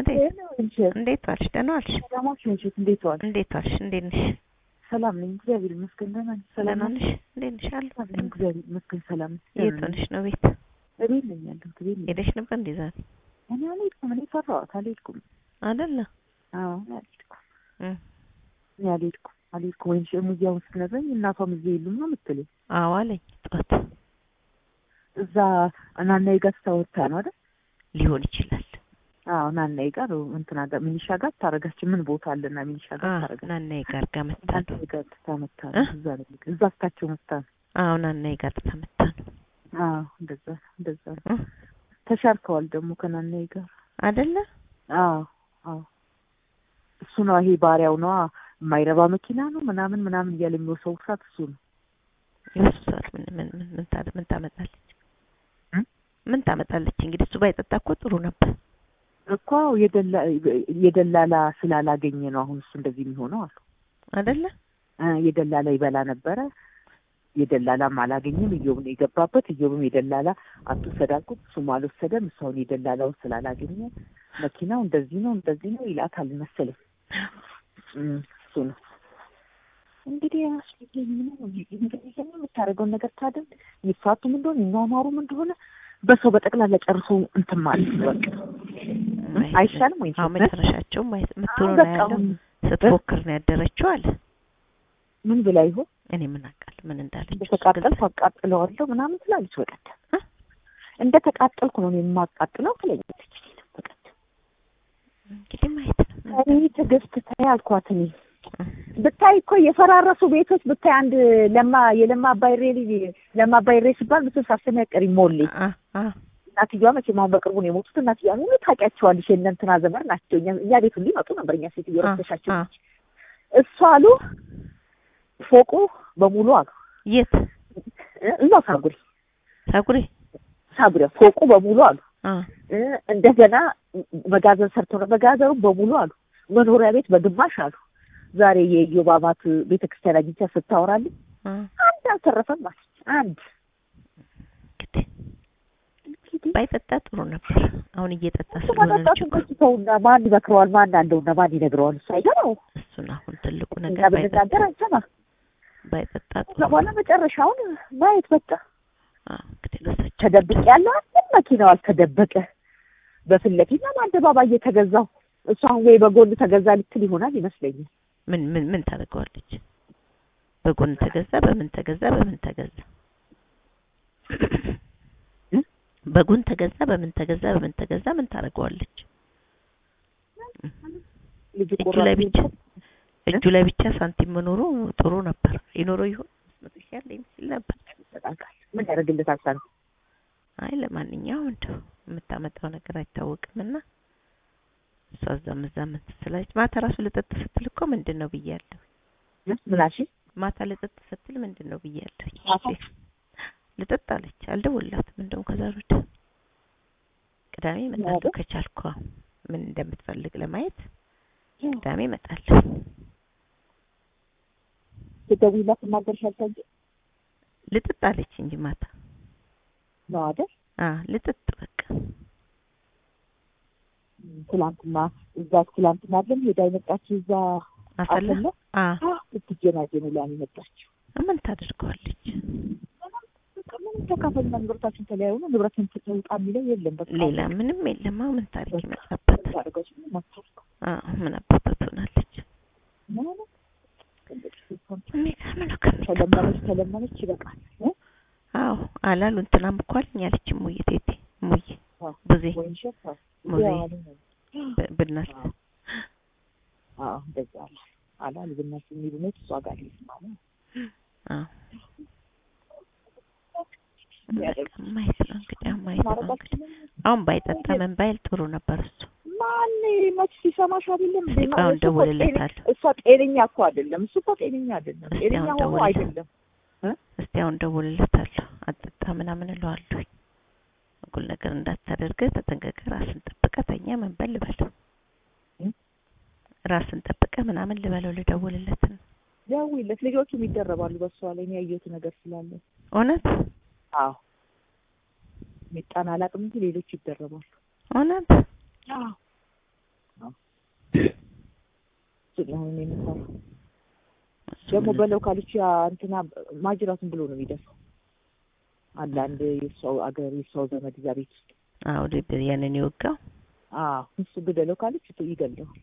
እንዴት እንጂ እንዴት ዋልሽ? ደህና ዋልሽ? ሰላማችሁ እንዴት እንዴት ዋል? እንዴት ዋልሽ? እንዴት ነሽ? ሰላም ነኝ፣ እግዚአብሔር ይመስገን። ደህና ነኝ። ሰላም ደህና ነኝ። ነሽ? እንዴት ነሽ? አለሁ። ሰላም እግዚአብሔር ይመስገን። ሰላም ነኝ። የት ሆነሽ ነው? ቤት እቤት ነኝ ያለሁት። እቤት ነኝ። ሄደሽ ነበር እንዴ ዛሬ? እኔ አልሄድኩም። እኔ ፈራኋት፣ አልሄድኩም። አይደለ? አዎ እኔ አልሄድኩም። እም። እኔ አልሄድኩም፣ አልሄድኩም። ወይም ሙዚያውን ስትነግረኝ እናቷም እዚህ የሉም ነው የምትለኝ። አዎ አለኝ ጠዋት። እዛ ናናዬ ጋር ስታወርታ ነው አይደል? ሊሆን ይችላል። አዎ ናናዬ ጋር እንትና ጋር ሚኒሻ ጋር ታረጋችን ምን ቦታ አለና ሚኒሻ ጋር አዎ ታረጋችን ናናዬ ጋር ጋር መታ ነው። ናናዬ ጋር ትታመታ እ? ነው። እዛ ነው እዛ ስታቸው መታ ነው። አዎ ናናዬ ጋር ተመታ ነው። አዎ እንደዛ እንደዛ ነው። እ? ተሻርከዋል ደግሞ ከናናዬ ጋር አይደለ? አዎ አዎ እሱ ነው ይሄ ባሪያው ነዋ የማይረባ መኪና ነው ምናምን ምናምን እያለ የሚወሰውሳት እሱ ነው የሱ ሰዓት ምን ምን ምን ምን ታደ- ምን ታመጣለች? እ? ምን ታመጣለች? እንግዲህ እሱ ባይጠጣ እኮ ጥሩ ነበር። እኮ የደላ የደላላ ስላላገኘ ነው አሁን እሱ እንደዚህ የሚሆነው አሉ አይደለ? እ የደላላ ይበላ ነበረ የደላላም አላገኘም እዮብ ነው የገባበት እዮብም የደላላ አትውሰድ አልኩት እሱም አልወሰደም እሱ አሁን የደላላውን ስላላገኘ መኪናው እንደዚህ ነው እንደዚህ ነው ይላታል መሰለኝ እም፣ እሱ ነው እንግዲህ አስፈልገኝ ምንም የምታደርገውን ነገር ታደርግ ይፋቱም እንደሆነ ይኗኗሩም እንደሆነ በሰው በጠቅላላ ጨርሶ እንትን ማለት ነው በቃ ማየት- አይሻልም ወይ አዎ መጨረሻቸው ማየት የምትሆነው ነው በቃ ያለው። አሁን ስትፎክር ነው ያደረችው አለ። ምን ብላ ይሆን እኔ ምን አውቃለሁ ምን እንዳለች። እንደተቃጠልኩ አቃጥለዋለሁ ምናምን ትላለች በቀደም እ? እንደ ተቃጠልኩ ነው እኔ የማቃጥለው ትለኛለች በቀደም እንግዲህ ማየት ነው። እኔ ትዕግስት ተይ አልኳት እኔ ብታይ እኮ የፈራረሱ ቤቶች ብታይ አንድ ለማ የለማ አባይሬ ልጅ ለማ አባይሬ ሲባል ብትል ሳሰሚ ያቀሪ ሞሌ አ አ እናትየዋ መቼም አሁን በቅርቡ ነው የሞቱት እናትየዋ ሁሉ ታውቂያቸዋለሽ የእነ እንትና ዘመድ ናቸው እኛ እኛ ቤት ሁሉ ይመጡ ነበር እኛ ሴትዮ አ ረስተሻቸው አ እሱ አሉ ፎቁ በሙሉ አሉ የት እ- እዛው ሳጉሪ ሳጉሬ ሳጉሪ ፎቁ በሙሉ አሉ አ እ፣ እንደገና መጋዘን ሰርተው ነው መጋዘኑ በሙሉ አሉ መኖሪያ ቤት በግማሽ አሉ ዛሬ የዮባባት ቤተ ክርስቲያን አግኝቻ ስታወራልኝ አ አንድ አልተረፈም ማለት አንድ እንግዲህ ባይጠጣ ጥሩ ነበር። አሁን እየጠጣ እሱ ስለሆነ ነው መጠጣቱን ችግሩ። ከስተውና ማን ይመክረዋል ማን አለውና ማን ይነግረዋል እሱ አይገባው እሱን አሁን ትልቁ እኛ ነገር ባይጠጣ ብንናገር አንሰማ ባይጠጣ ጥሩ ከዛ በኋላ መጨረሻውን ማየት በቃ አ እንግዲህ ለሳቸው ተደብቅ ያለው አንድም መኪናው አልተደበቀ በፊት ለፊት ነው አደባባይ የተገዛው እሱ አሁን ወይ በጎን ተገዛ ልትል ይሆናል ይመስለኛል ምን ምን ምን ታደርገዋለች? በጎን ተገዛ፣ በምን ተገዛ፣ በምን ተገዛ፣ እ? በጎን ተገዛ፣ በምን ተገዛ፣ በምን ተገዛ፣ ምን ታደርገዋለች? ልጁ እጁ ቆራጥ ላይ ብቻ ነው። እጁ ላይ ብቻ ሳንቲም መኖሩ ጥሩ ነበር። ይኖረው ይሆን መቶ ሺህ ያለ ይመስል ነበር። ይሰጣል። ምን ያደርግለታል ሳንቲም? አይ ለማንኛውም እንደው የምታመጣው ነገር አይታወቅም እና እሷ እዛም እዛም እንትን ስላለች ማታ ራሱ ልጠጥ ስትል እኮ ምንድን ነው ብያለሁ። ምናሽ ማታ ልጠጥ ስትል ምንድን ነው ብያለሁ። ማታ? ልጠጥ አለች። አልደወላትም እንደውም ከዛ ወዲያ ቅዳሜ እመጣለሁ አይደል? ከቻልኩ አዎ፣ ምን እንደምትፈልግ ለማየት ቅዳሜ እመጣለሁ። ትደውይላት ትናገርሻል እንጂ ልጥጥ አለች እንጂ ማታ ነው አይደል? አ ልጥጥ በቃ ትላንትና እዛ ትላንትና አይደል ሄዳ የመጣችው እዛ አሰላ አሰላ አ ስትጀናጀኑ ላይ ነው የመጣችው። ምን ታደርገዋለች? በቃ ምንም ተካፈልና ንብረታችን ተለያዩ ነው ንብረትን ትውጣ የሚለው የለም። በቃ ሌላ ምንም የለም። አሁን ምን ታሪክ ይመጣበታል? ታደርገች ምን አታውቅም። አ ምን አባቷ ትሆናለች? ምንም የሚገርም ነው ከሚገባ ተለመነች ተለመነች ይበቃል። እ? አዎ አላሉ እንትናም እኮ አለኝ አለች እሙዬ ቴቴ እሙዬ አዎ። ቡዜ ወይን ሸፋ ሙዜ ያው አለ ነው። ብ- ብናስ አዎ። አዎ እንደዛ አለ አላል ብናስ የሚሉ ነው እሷ ጋር ሊስማ ነው አዎ በቃ ማየት ነው እንግዲህ አሁን ማየት ነው እንግዲህ አሁን ባይጠጣ ምን ባይል ጥሩ ነበር እሱ ማን መች ሲሰማሽ አይደለም እንዴ? እስኪ አሁን እሱ እኮ ጤነ- ደውልለታለሁ። እሷ ጤነኛ እኮ አይደለም። እሱ እኮ ጤነኛ አይደለም። እስኪ ጤነኛ አሁን ሆኖ ደውልለት። አይደለም። እስቲ አሁን ደውልለታለሁ አጠጣ ምናምን እለዋለሁ እኩል ነገር እንዳታደርግ ተጠንቀቀ ራስን ጠብቀ ተኛ ምን በል ልበለው እ? ራስን ጠብቀ ምናምን ልበለው ልደውልለት ነው ደውይለት። ልጆቹም ይደረባሉ በሷ ላይ እኔ ያየሁት ነገር ስላለ። እውነት አዎ ሚጣን አላውቅም እንጂ ሌሎች ይደረባሉ። እውነት አዎ እሱን ነው አሁን የምሰራው። ደግሞ በለው ካለች ያ እንትና ማጅራቱን ብሎ ነው የሚደፋው። አለ አንድ የሰው አገር የሰው ዘመድ እዛ ቤት ውስጥ አዎ ልብ ያንን የወጋው አዎ እሱ ግደለው ካለች እሱ ይገለዋል።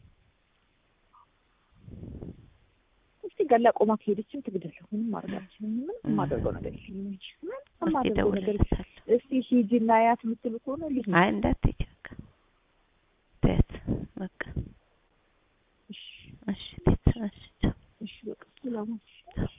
እስቲ ገላ ቆማ ከሄደችም ትግደለው። ምንም ማድረግ አልችልም። ምንም የማደርገው ነገር የለም እንጂ ምንም እስኪ የማደርገው ነገር እደውልልሻለሁ። እስቲ ሂጂና ያት የምትሉ ከሆነ ልጅ አይ እንዳትሄጂ በቃ ተያት በቃ እሺ እሺ ቤት እሺ ቻው። እሺ በቃ ሰላም ቻው